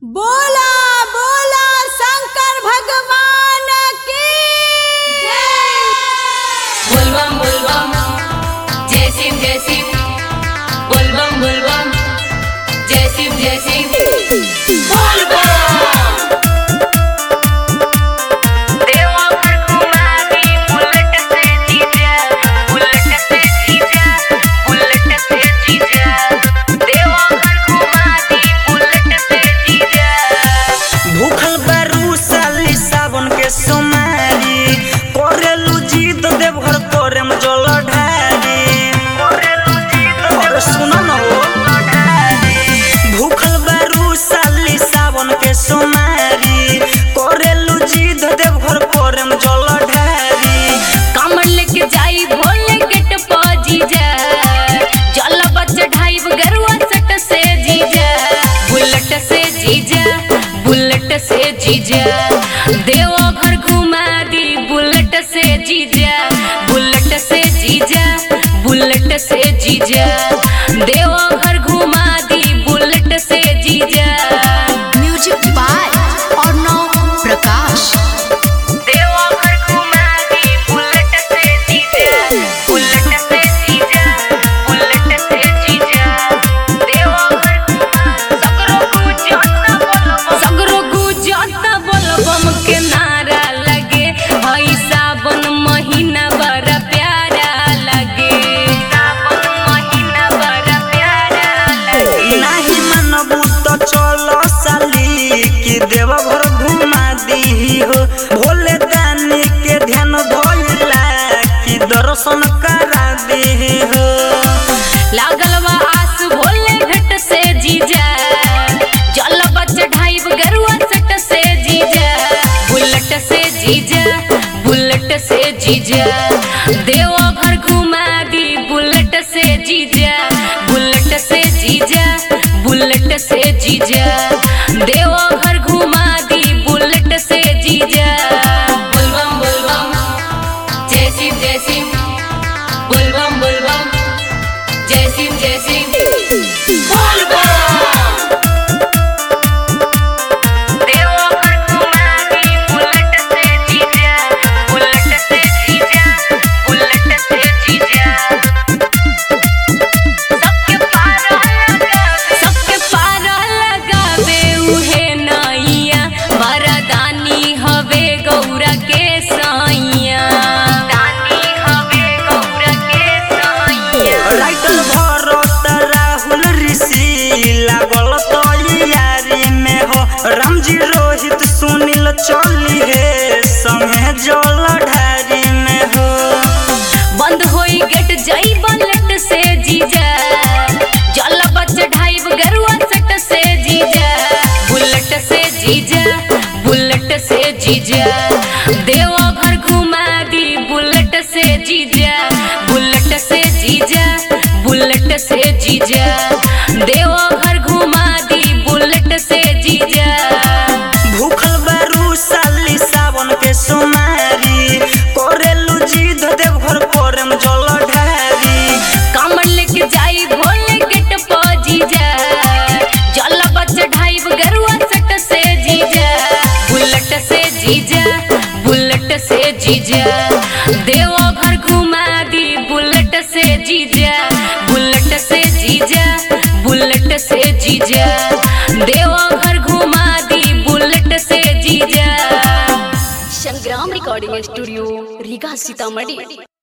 बोला बोला शंकर भगवान की बोलबम बोलबम जय सिंह जय सिंह बोलबम बोलबम जय सिंह जय सिंह बोलबम देवघर कुमारी बुलेट से जीजा बुलेट से जीजा बुलेट से जीजा देवघर कुमारी बुलेट से जीजा भूखल बारू साली सावन के सोमारी करेलू जीत देवघर तोरे में जल ढारी अरे सुनो न हो भूखल बारू साली सावन के सोमारी करेलू जीत देवघर तोरे में जल ढारी कमर लेके जाई भोले गेट पर जीजा जल बच ढाई गरुआ सट से जीजा बुलेट से जीजा बुलेट से जीजा देवो घर घुमा दी बुलेट से जीजा बुलेट से जीजा बुलेट से जीजा देवो घर घुमा दी बुलेट से जीजा म्यूजिक बाय अर्णव प्रकाश देवघर घुमा दी बुलेट से जीजा बुलेट से जीजा बुलेट से जीजा देवघर सगरो गुजरता बोलबम सगरो गुजरता बोलबम के नारा लगे हई सावन महीना बड़ा प्यारा लगे सावन महीना बड़ा प्यारा लगे नाही मनबू तो चलो साली कि देवघर घुमा दी हो भोले दानी के ध्यान धोइला कि दर्शन करा दी हो लागल बा आस भोले भेट से जीजा जल बच ढाई गरुआ सट से जीजा बुलेट से जीजा बुलेट से जीजा देवो घर घुमा दी बुलेट से जीजा बुलेट से जीजा बुलेट से जीजा देवो घर घुमा दी बुलेट से जीजा बुलबम बुलबम जय सिंह जय सिंह बुलबम बुलबम जय सिंह जय सिंह देवघर कुमारी बुलेट से जीजा बुलेट से जीजा बुलेट से जीजा सबके पार लगावे सबके पार लगावे उहे नैया वरदानी हवे गौरा के सैया दानी हवे गौरा के सैया राइटर भरत राहुल ऋषि लागल तो यारी में हो रामजी रोहित सुनील चली हे संगे जल ढारी में हो बंद होई गेट जई बुलेट से जीजा जल बच ढाई गरुआ सट से जीजा बुलेट से जीजा बुलेट से जीजा देवो घर घुमा दी बुलेट से जीजा बुलेट से जीजा बुलेट से जीजा देवो घर घुमा दी बुलेट से जीजा भूखल बारू साली सावन के सोमारी करेलू जीत देवघर पर में जल ढारी कमर लेके जाई भोले गेट पर जीजा जल बच ढाई गरुआ सट से जीजा बुलेट से जीजा बुलेट से जीजा देवो घर घुमा दी बुलेट से जीजा बुलेट से जीजा बुलेट से जीजा देवो घर घुमा दी बुलेट से जीजा संग्राम रिकॉर्डिंग स्टूडियो रीगा सीतामढ़ी